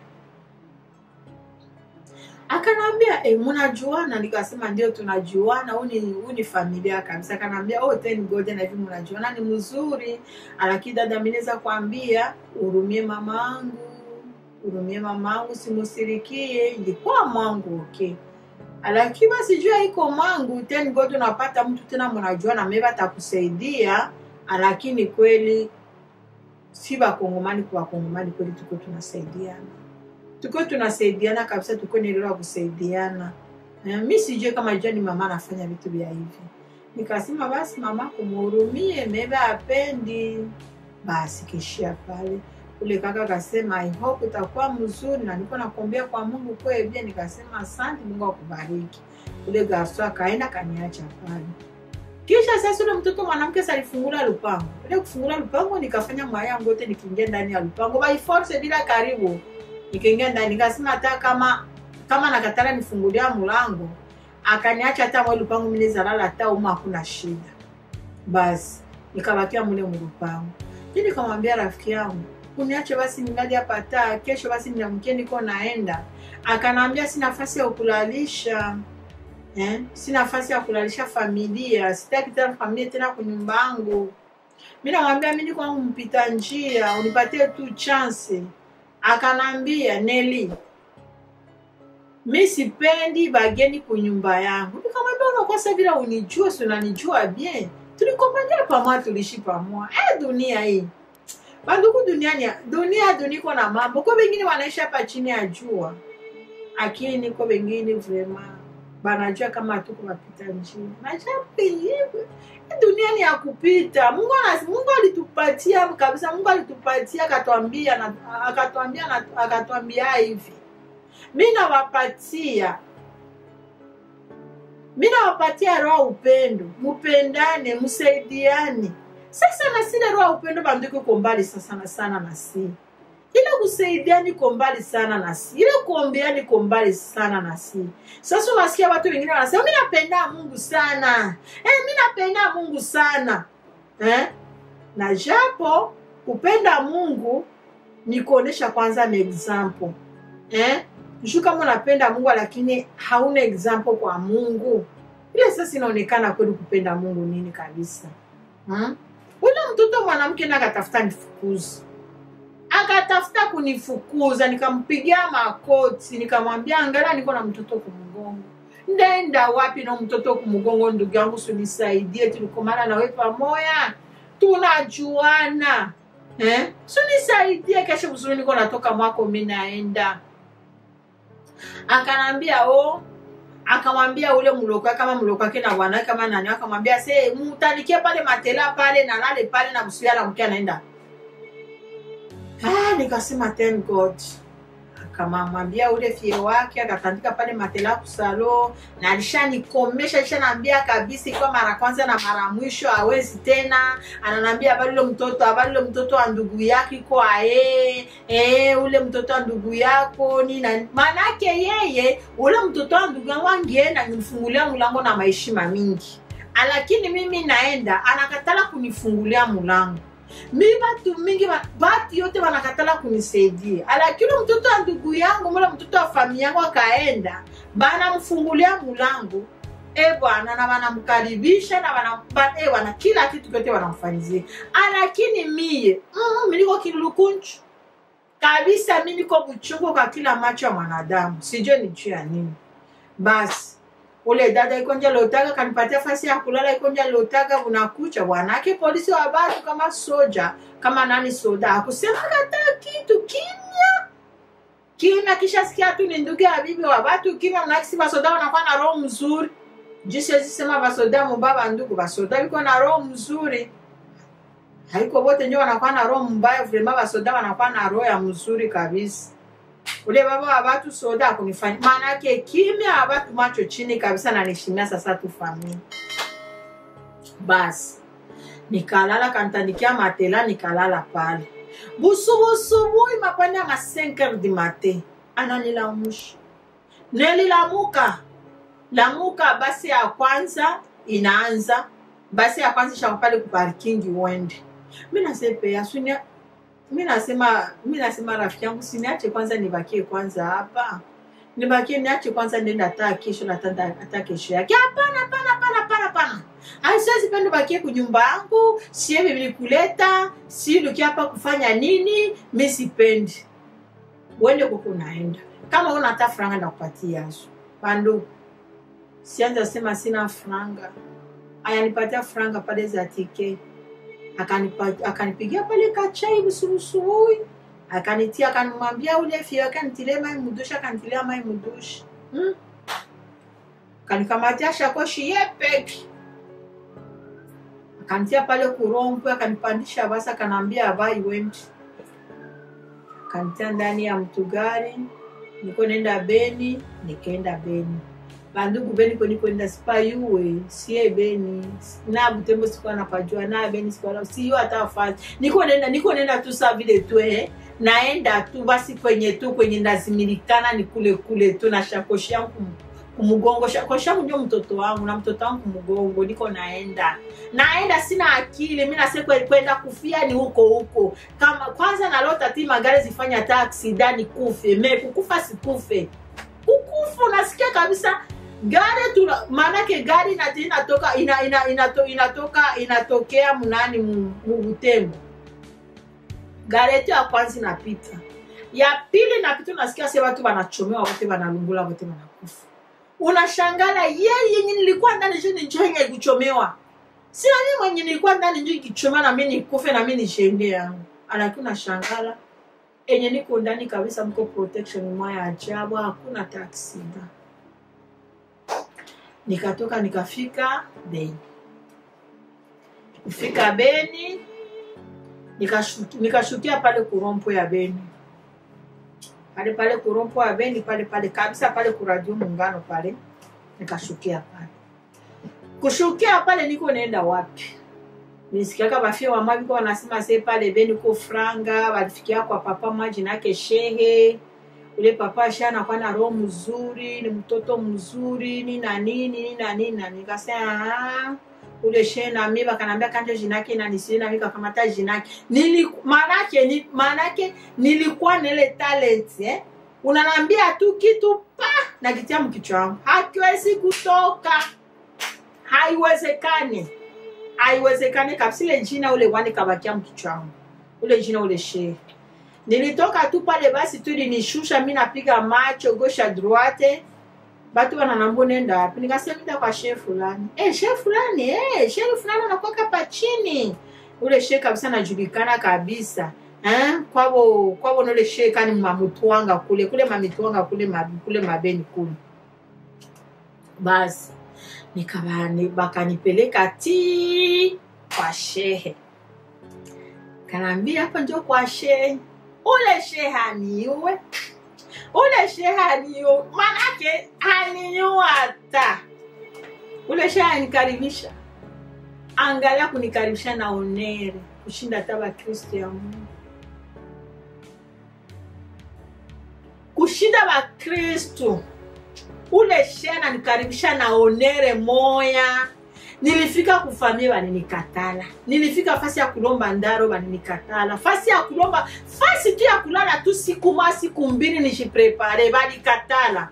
akanambia e, munajuana nikasema ndio tunajuana huu ni huu ni familia kabisa akanambia oh thank god na hivi munajuana ni mzuri lakini dada mi naweza kuambia urumie mama angu urumie mama angu simusirikie ilikuwa mwangu okay lakini basi jua iko mwangu thank god unapata mtu tena mnajuana meba atakusaidia lakini kweli si bakongomani kwa bakongomani kweli tuko tunasaidiana tuko tunasaidiana kabisa tuko nielewa kusaidiana Eh, mi sijue kama jua ni mama anafanya vitu vya hivi nikasema basi mama kumuhurumie mebe apendi basi kishia pale ule kaka akasema i hope utakuwa mzuri na niko nakuombea kwa mungu kwebie nikasema asante mungu akubariki ule garso akaenda kaniacha pale kisha sasa ule mtoto mwanamke salifungula lupango ile kufungula lupango nikafanya mwaya yangu yote nikiingia ndani ya lupango by force bila karibu nikaingia ndani nikasema hata kama kama nakatala nifungulia mlango akaniacha hata mwe lupango mimi zalala hata uma hakuna shida basi nikabakia mule mlupango mi nikamwambia rafiki yangu uniache basi ningali hapa taa kesho basi niamkie niko naenda akanaambia si nafasi ya kulalisha eh? si nafasi ya kulalisha familia sitaki tena familia tena kunyumba yangu mi namwambia mi niko mpita njia unipatie tu chance akanambia neli mi sipendi bageni kunyumba yangu nikamwambia unakosa vile unijue si unanijua bien tulikombania pamoja tulishi pamoja eh, dunia hii banduku duniani dunia duniko na mambo ko bengine wanaishi hapa chini ya jua lakini ko bengine vrema banajua kama tuko wapita njia najua duniani ya kupita mungu, anas, mungu alitupatia kabisa mungu alitupatia akatwambia na- akatwambia na- akatwambia hivi mi nawapatia mi nawapatia roho ya upendo mupendane msaidiane sasa na sile roho ya upendo bandiko iko mbali sa- sana sana na si ile kusaidiani iko mbali sana na si ile kuombeani iko mbali sana na si sasa unasikia watu wengine wanasema mi napenda mungu sana eh, mi napenda mungu sana eh? na japo kupenda mungu ni kuonesha kwanza ni example eh? juu kama unapenda mungu lakini hauna example kwa mungu ile sasa inaonekana kweli kupenda mungu nini kabisa hmm? ule mtoto mwanamke na akatafuta nifukuzi akatafuta kunifukuza nikampigia makoti nikamwambia angalia niko na mtoto kumgongo ndaenda wapi na mtoto kumgongo ndugu yangu sunisaidie tulikomana nawe pamoya tunajuana eh? sunisaidie kesho mzuri niko natoka mwako mi naenda akanambia o akamwambia ule mlokwa kama mlokwa wake na bwana kama nani akamwambia se mutanikie pale matela pale na lale pale na msuya na mkia naenda ah, nikasema thank god akamwambia ule fie wake akatandika pale matela kusalo na alishanikomesha alishanaambia kabisa ikiwa mara kwanza na mara mwisho awezi tena ananambia habari ule mtoto habari ule mtoto wa ndugu yake iko ae e, ule mtoto wa ndugu yako nina maanake yeye ule mtoto wa ndugu yangu angeenda nimfungulia mlango na maheshima mingi lakini mimi naenda anakatala kunifungulia mlango mi batu mingi ba- batu yote wanakatala kunisaidia lakini mtoto wa ndugu yangu mule mtoto wa familia yangu akaenda banamfungulia mulango e bwana na wanamkaribisha na wana, ba, e wana kila kitu kyote wanamfanyizia lakini mie mm, miliko kilulukunchu kabisa mi niko buchungu kwa kila macho ya mwanadamu sijue ni juu ya nini basi ule dada ikonja lotaka kanipatia fasi ya kulala ikonja lotaka unakucha bwanake polisi wa batu kama soja kama nani soda akusema hata kitu kimya kimya kisha sikia tu ni ndugu ya bibi wa batu kimya mnakisi basoda wanakuwa na roho mzuri jisiwezi sema basoda mubaba ndugu basoda biko na roho mzuri haiko bote njo wanakuwa na roho mbaya vrema basoda wanakuwa na roho ya mzuri kabisa ule baba wa batu soda akunifanya maana yake kimya wa batu macho chini kabisa na nishimia sasa tu familia basi nikalala kantandikia matela nikalala pale busubusubuhi mapande ya ma 5 heures du matin ananilamusha nelilamuka lamuka basi ya kwanza inaanza basi ya kwanza ishaka pale kuparkingi uende mi nasepea sunia mi nasema mi nasema rafiki yangu siniache kwanza nibakie kwanza hapa nibakie niache kwanza nenda hata kesho na hata hata kesho yake hapana hapana hapana hapana hapana Ai, siwezi penda bakie kunyumba yangu sie vilikuleta si lukia hapa kufanya nini mi sipendi uende kuko unaenda kama una hata franga ndakupatia yazo bandu sianza sema sina franga ayanipatia franga pale za tike akanipa- akanipigia pale kachai busubusubuhi akanitia akanimwambia ule fio akanitilia mai mudushi akanitilia mai mudushi hmm? akanikamatia shakoshi ye peki akanitia pale kurompwe akanipandisha basi akanaambia abai wendi akanitia ndani ya mtugari niko nenda beni nikaenda beni bandugu beni kweni kwenda sipayuwe sie beni na butembo sikuwa napajua na beni sikuwa na siyo hata fasi niko nenda niko nenda tu saa vile tu eh naenda tu basi kwenye tu kwenye ndazimilikana ni kule kule tu na shakoshi yangu kum- kumgongo shakoshi yangu ndio mtoto wangu na mtoto wangu kumgongo niko naenda naenda sina akili mi nase kwe- kwenda kufia ni huko huko kama kwanza nalota ti magari zifanya hata aksida ni kufe me kukufa sikufe kukufa unasikia kabisa gari tuna maanake gari inati inatoka ina, ina, inato, inatoka inatokea mnani mu- mu Butembo gari yetu ya kwanza inapita ya pili napita unasikia se watu wanachomewa wote wanalungula wote wanakufa unashangala ye yenye nilikuwa ndani je nijenye kuchomewa sina mimi mwenye nilikuwa ndani njo ikichomewa na mimi nikufe na mimi nishende yangu lakini unashangala enye niko ndani kabisa mko protection mwaya ajabu hakuna taksida nikatoka nikafika beni kufika beni nikashu- nikashukia pale kurompo ya beni pale pale kurompo ya beni pale pale kabisa pale kuradio muungano pale nikashukia pale kushukia pale niko naenda wapi nisikiaka bafia wamaviko wanasema se pale beni ko franga walifikia kwa papa maji nake shehe ule papa sha anakuwa na roho mzuri ni mtoto mzuri ni na nini ni na nini na nikasema "Ah, ule shehe na mimi bakanambia kanje jinake na nisiri na mimi kakamata jinake nili manake ni manake nilikuwa na ile talent eh unanambia tu kitu pa na kitia mkichwa wangu hakiwezi kutoka haiwezekani haiwezekani kabisa ile jina ule wani kabakia mkichwa wangu ule jina ule shehe nilitoka tu pale basi tu linishusha mi napiga macho gosha droite batu wananambu nenda wapi nikasema ita kwa shehe fulani eh shehe fulani eh shehe fulani anakuwaka pa chini ule shehe kabisa anajulikana kabisa eh kwabo kwabo nole shehe kani mamutwanga kule kule mamitwanga kule ma, kule mabeni kule basi nikabani bakanipeleka ti kwa shehe kanaambia hapa njo kwa shehe ule shehe haniue ule shehe haniue manake haniua hata ule shehe anikaribisha angalia kunikaribisha na onere kushinda hata bakristo ya mungu kushinda bakristo ule shehe ananikaribisha na onere moya nilifika kufamia baninikatala nilifika fasi ya kulomba ndaro baninikatala fasi ya kulomba fasi tu ya kulala tu siku mwa siku mbili nishiprepare banikatala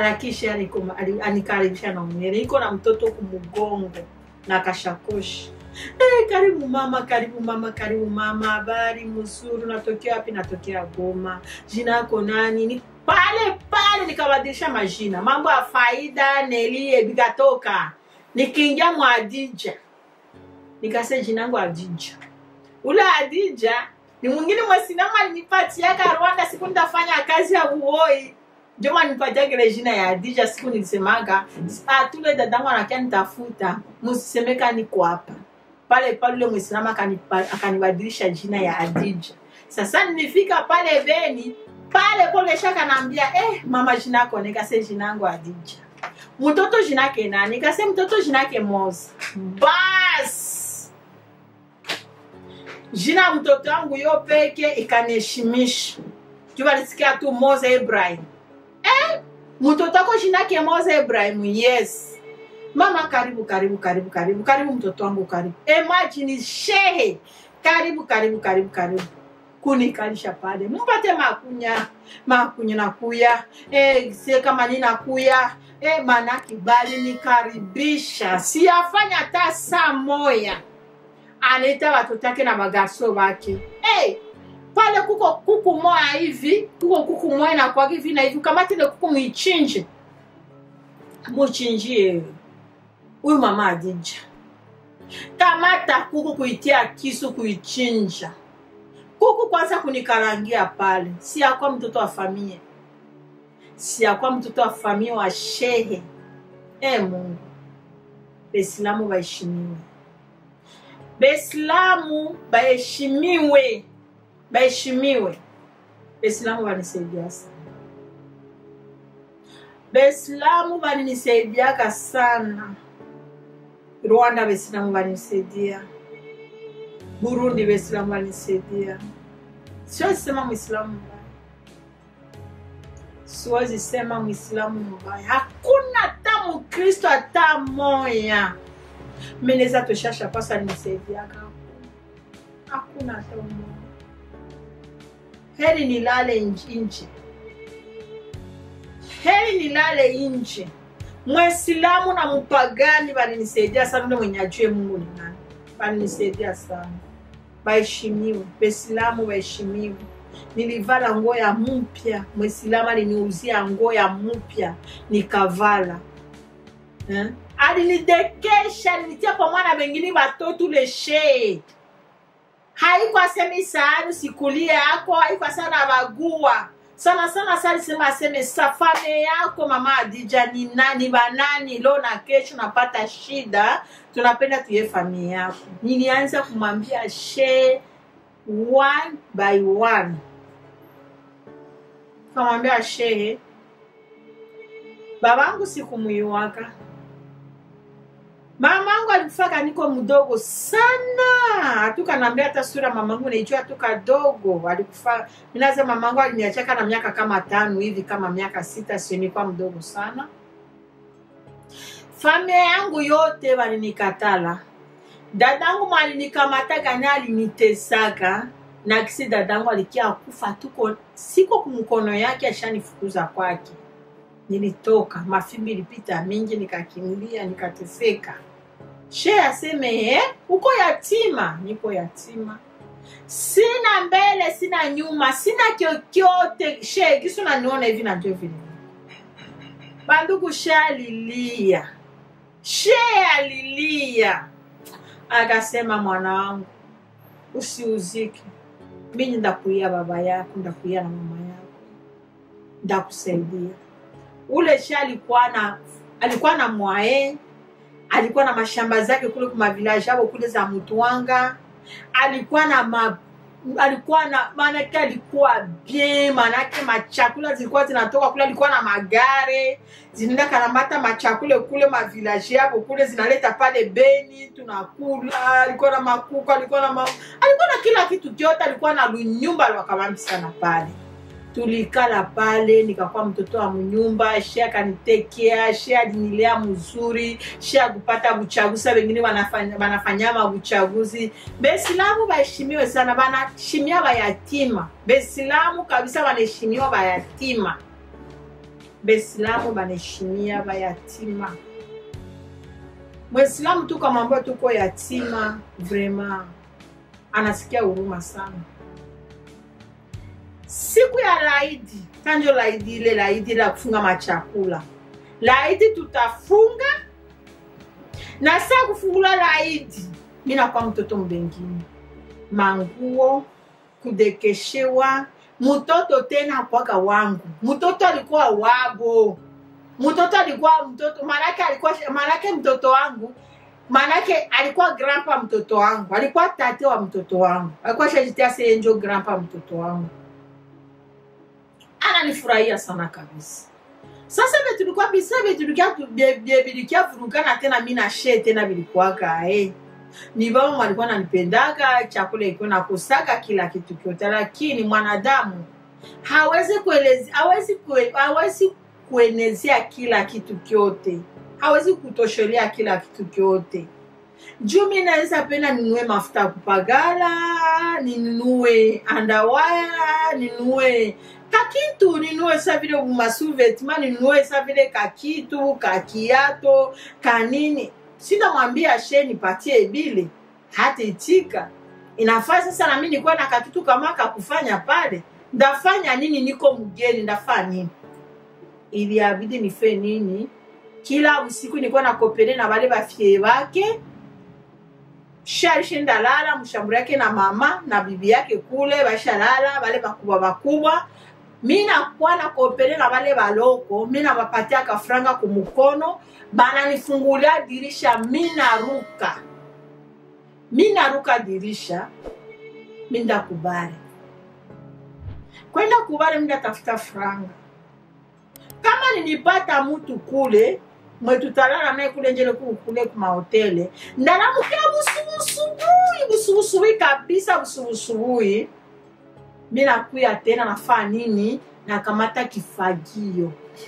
alakisha anikaribisha na unere niko na mtoto kumugongo na kashakoshi Eh, karibu mama, karibu mama, karibu mama. Habari mzuri, unatokea wapi? Natokea Goma. Jina yako nani? Ni pale pale nikabadilisha majina, mambo ya faida Neli bikatoka, nikiingia mwa Adija nikase jina yangu Adija. Ule Adija ni mwingine mwasinama alinipatiaka Rwanda siku nitafanya kazi ya uoi ndio manipatia kile jina ya Adija siku nilisemaga ah, tule dadangu anakia nitafuta msisemeka niko hapa pale pale ule mwislamu akanipa- akanibadilisha jina ya Adija. Sasa nilifika pale Beni pale pole shaka naambia eh, mama jina yako nikase jina yangu Adija. Mtoto jina yake nani? Nikase mtoto jina yake Moza. Bas jina ya mtoto wangu yo peke ikaniheshimisha. Juu alisikia tu Moza Ibrahim. Eh, mtoto wako jina yake Moza Ibrahim. Yes. Mama karibu karibu karibu karibu karibu mtoto wangu karibu. Imagine shehe. Karibu karibu karibu karibu. Kunikalisha pale. Mpate makunya. Makunya nakuya. Eh, sie kama nina kuya. Eh, maana kibali nikaribisha. Siyafanya hata saa moya. Anaita watoto wake na magarso wake. Eh, pale kuko kuku moya hivi, kuko kuku moya na kwa hivi na hivi. Kamata ile kuku muichinje. Muchinjie huyu mama Adija. Kamata kuku kuitia kisu kuichinja. Kuku kwanza kunikarangia pale. Si yakwa mtoto wa familia. Si yakwa mtoto wa familia wa shehe. E Mungu. Baislamu baheshimiwe. Baislamu baheshimiwe. Baheshimiwe. Baislamu banisaidia sana. Baislamu balinisaidiaka sana. Rwanda Baislamu balinisaidia. Burundi Baislamu balinisaidia. Siwezi sema Muislamu mbaya, siwezi sema Muislamu mbaya. Hakuna hata Mkristo hata moya meneza toshasha pasa alinisaidiaka. Hakuna hata mmoja. Heri nilale nj- nje, heri nilale nje. Mwisilamu na mpagani balinisaidia sana, ule mwenye ajue Mungu ni nani, balinisaidia sana. Baheshimiwe, Waislamu baheshimiwe. Nilivala nguo ya mpya, Mwisilamu aliniuzia nguo ya mpya nikavala eh? Alinidekesha, alinitia pamoja na wengine watoto ule shee haikuwa sema isaani sikulie yako haikuwa sana bagua sana sana sa alisema aseme safame yako mama Adija ni nani banani leo na kesho napata shida tunapenda tuye familia yako nilianza kumwambia she one by one kamwambia shehe babangu sikumwiwaka mamangu alikufaka niko mdogo sana hatukanaambia hata sura mamangu naijua tu kadogo alikufa minaza mamangu aliniachaka na miaka kama tano hivi kama miaka sita sionikuwa mdogo sana familia yangu yote walinikatala dadangu mwalinikamataga naye alinitesaka na kisi dadangu alikia kufa tuko siko kumkono yake ashanifukuza kwake nilitoka mafimbi ilipita mingi nikakimbia nikateseka she aseme eh, uko yatima niko yatima sina mbele sina nyuma sina kyokyote she kisu naniona hivi najua vile bandugu she alilia she alilia akasema mwana wangu usiuzike mimi ndakuia baba yako ndakuia na mama yako ndakusaidia ule she alikuwa na alikuwa na mwae alikuwa na mashamba zake kule kuma village hapo kule za Mutwanga alikuwa na ma, alikuwa na maanake alikuwa bien maanake machakula zilikuwa zinatoka kule alikuwa na magare zinaenda kanamata machakule kule mavilaje hapo kule zinaleta pale Beni tunakula alikuwa na makuku alikuwa na ma, alikuwa na kila kitu kyote alikuwa na lunyumba lwakamambi sana pale tulikala pale nikakuwa mtoto wa mnyumba she akanitekea she alinilea mzuri she akupata buchaguzi wengine wanafanya- wanafanyama buchaguzi besilamu baheshimiwe sana banaheshimia bayatima besilamu kabisa banaheshimiwa bayatima besilamu banaheshimia bayatima Mwislamu tu kama ambayo tuko yatima vrema, anasikia huruma sana. Siku ya laidi tanjo laidi ile laidi la kufunga machakula laidi tutafunga na saa kufungula laidi, mi nakuwa mtoto mbengine manguo kudekeshewa mtoto tena kwaga wangu mtoto alikuwa wabo mtoto alikuwa mtoto manake alikuwa manake mtoto wangu manake alikuwa grandpa mtoto wangu alikuwa tate wa mtoto wangu alikuwa shajitia seyenjo grandpa mtoto wangu ananifurahia sana kabisa sasa vye tulikuwa bisa vye tulikia vye vilikia vurugana tena mi na she tena vilikuwaga eh ni baba walikuwa nanipendaga chakula ilikuwa nakosaga kila kitu kyote lakini mwanadamu hawezi kuelezi hawezi kue, hawezi kuenezea kila kitu kyote hawezi kutoshelea kila kitu kyote juu mi naweza penda ninunue mafuta ya kupagala ninunue andawaya ninunue kakitu ninunue sa vile masuvetima ninunue sa vile kakitu kakiato kanini sinamwambia she nipatie bile hataitika inafaa sasa nami nikuwa na kakitu kama kakufanya pale ndafanya nini niko mgeni ndafaa nini iliabidi nife nini kila usiku nilikuwa nakopele na wale bafie bake sharishinda lala mshamburi yake na mama na bibi yake kule bashalala wale bakubwa bakubwa mi nakuwa nakopele na wale baloko mi nabapatia kafranga kumukono bananifungulia dirisha mi naruka mi naruka dirisha mi ndakubali kwenda kubali mi ndatafuta franga kama nilipata mtu kule mwetutalala naye kule njele kule kumahotele ndalamukia busubusubuhi busubusubuhi kabisa busubusubuhi mi nakuya tena nafaa nini nakamata kifagio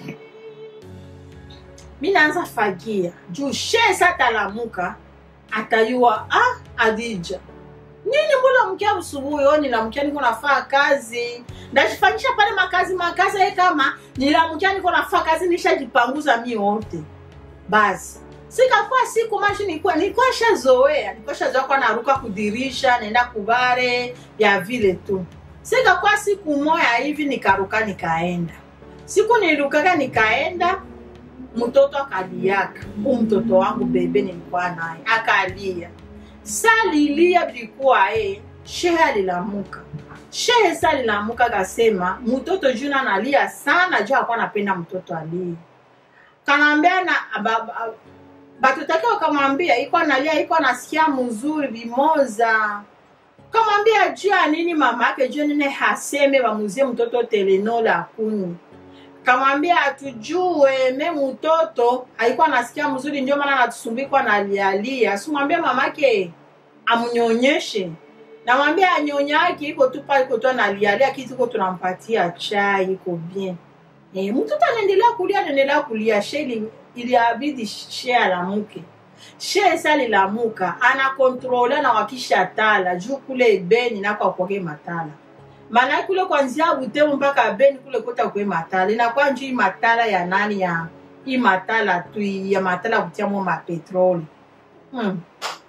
mi naanza fagia juu shesa atalamuka atayua ah, adija nini mbula mkia usubuhi o nilamkia niko nafaa kazi ndajifanyisha pale makazi makazi ye kama nilamkia niko nafaa kazi nishajipanguza mi wote basi sikakuwa siku mashi nilikuwa nilikuwa shazoea nilikuwa shazoea kwa naruka kudirisha naenda kubare ya vile tu sikakuwa siku moya hivi nikaruka nikaenda siku nilirukaka nikaenda mtoto akaliaka huu mtoto wangu bebe nilikuwa naye akalia salilia vilikuwa e shehe alilamuka shehe sa alilamuka akasema mtoto juna analia sana juu akuwa anapenda mtoto alie kanaambia na batutake wakamwambia iko analia iko anasikia mzuri vimoza kamwambia juu ya nini mama yake juu nini haseme bamuzie mtoto telenol akunywe kamwambia atujue me mtoto haikuwa nasikia mzuri ndio maana natusumbikwa na lialia simwambia mamake amnyonyeshe namwambia anyonyake iko tu pale iko tu analialia kitu iko tunampatia chai iko bien e, mtoto anaendelea kulia anaendelea kulia she iliabidi she alamuke she sa lilamuka anakontrole na wakisha tala juu kule ebeni nako akwake matala maana kule kwanzia Butembo mpaka Beni kule kota kwe matala inakuwa njuu matala ya nani ya hii matala tu ya matala kutiamo mapetroli hmm.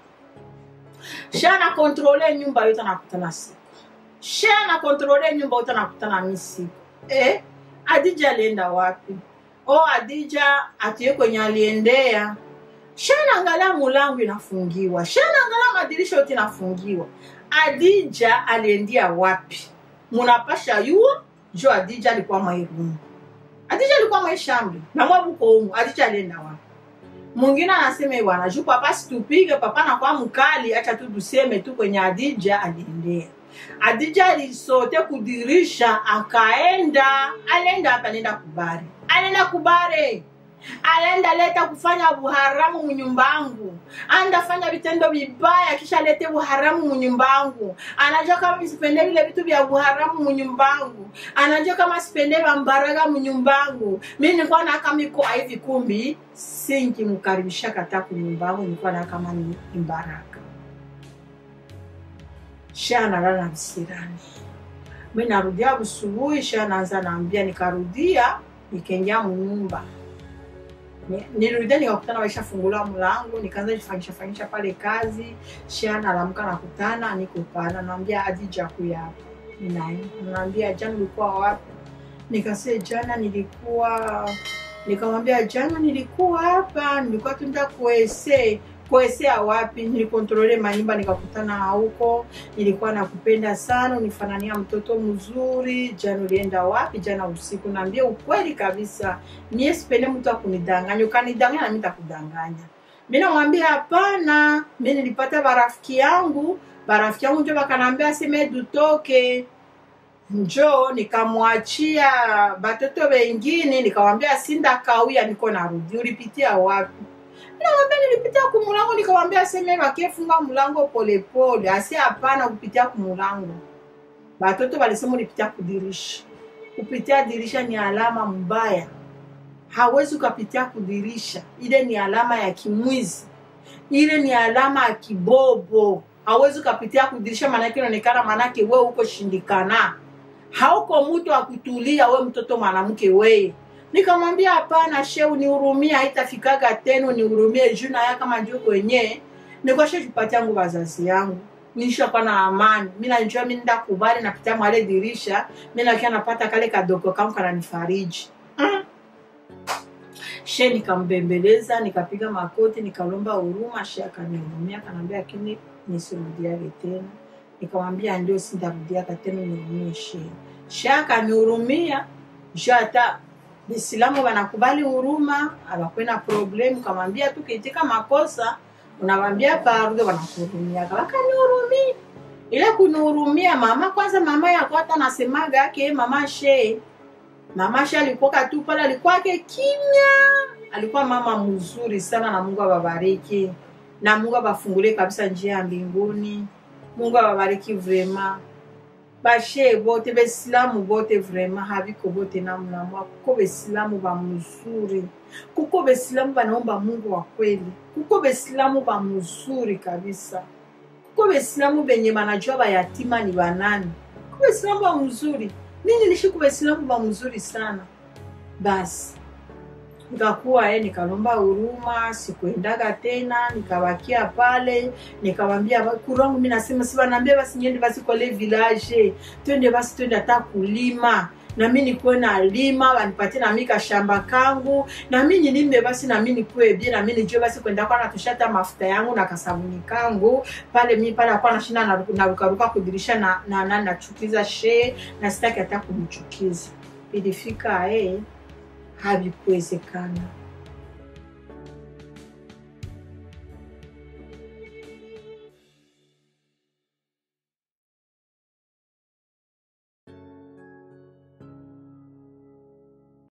sha na kontrole nyumba yote nakutana siku sha na kontrole nyumba yote nakutana mi siku eh, Adija alienda wapi? Oh, Adija atuye kwenye aliendea sha naangalia mulango inafungiwa, sha naangalia madirisha yote inafungiwa. Adija aliendia wapi? munapasha yuo jo adija alikuwa mwairumu adija alikuwa mwaishambi na mwabuko umu adija alienda wapi mwingine anasema bwana juu papa situpige papa nakuwa mkali acha tu tuseme tu kwenye adija aliendea adija alisote kudirisha akaenda alienda hapa alienda kubare alienda kubare alienda leta kufanya buharamu munyumbangu andafanya vitendo vibaya kisha lete buharamu munyumbangu anajua kama sipende vile vitu vya buharamu munyumbangu anajua kama sipende vambaraga munyumbangu mi nilikuwa naka miko hivi kumbi sinkimkaribisha kata kunyumbangu nilikuwa na kama ni mbaraka sha nalala na visirani mi narudia busubuhi sha naanza naambia nikarudia nikaingia munyumba Ni- nilirudia nikakutana waishafungula mlango nikaanza jifanyisha fanyisha pale kazi shia nalamka nakutana niko pala naambia adija kuya hapa ninaenda naambia jana ulikuwa wapi nikasema jana nilikuwa nikamwambia jana nilikuwa hapa nilikuwa tuenda kuese kuesea wapi nilikontrole manyumba nikakutana huko nilikuwa nakupenda sana unifanania mtoto mzuri jana ulienda wapi jana usiku naambia ukweli kabisa mie sipende mtu akunidanganya ukanidanganya nami takudanganya mi namwambia hapana mi nilipata barafiki yangu barafiki yangu njo bakanaambia seme dutoke njo nikamwachia batoto wengine nikamwambia sinda kawia niko narudi ulipitia wapi nawambia nilipitia kumulango nikamwambia seme bakefunga mulango polepole asi hapana kupitia kumulango batoto balisema ulipitia kudirisha kupitia dirisha ni alama mbaya hawezi ukapitia kudirisha ile ni alama ya kimwizi ile ni alama ya kibobo hawezi ukapitia kudirisha maanake inaonekana maanake we uko shindikana hauko mtu wa kutulia we mtoto mwanamke weye nikamwambia hapana she unihurumie haitafikaga tena unihurumie juu naya kama njo kwenye nikwashe tupatia ngu wazazi yangu nishakuwa na amani mi najua mi nda kubali napitia mwale dirisha mi nakia napata kale kadogo kangu kananifariji mm. she nikambembeleza nikapiga makoti nikalomba huruma she akanihurumia kanaambia lakini nisirudiage tena nikamwambia ndio sintarudiaka tena nihurumie she she akanihurumia ju hata bisilamu banakubali huruma abakwena problemu kamwambia tu kiitika makosa unawambia pardo wanakuhurumiaka wakanihurumia ile kunihurumia mama kwanza mama yako hata nasemaga ake mama she mama she alikuwaka tu pale alikuwake kimya alikuwa mama mzuri sana na mungu awabariki na mungu abafungulie kabisa njia ya mbinguni mungu awabariki vrema bashe bote besilamu bote vrema habiko bote namna mwa kuko besilamu ba mzuri kuko besilamu banaomba mungu wa kweli kuko besilamu ba mzuri kabisa kuko besilamu benye banajua bayatima ni banani kuko besilamu ba mzuri mi nilishi ku besilamu ba mzuri sana basi nikakuwa eh, nikalomba huruma sikuendaga tena nikabakia pale nikawambia kurangu mi nasema si wanaambia basi niende basi kwale village twende basi twende hata kulima nami nikuwe na lima wanipatie nami kashamba kangu nami nilime basi nami nikuwe bie nami nijue basi kwenda kwa natushata mafuta yangu na kasabuni kangu pale mi pale akuwa nashinda naru- narukaruka kudirisha na, na, na nachukiza shee na sitaki hata kumchukiza ilifika eh, havikuwezekana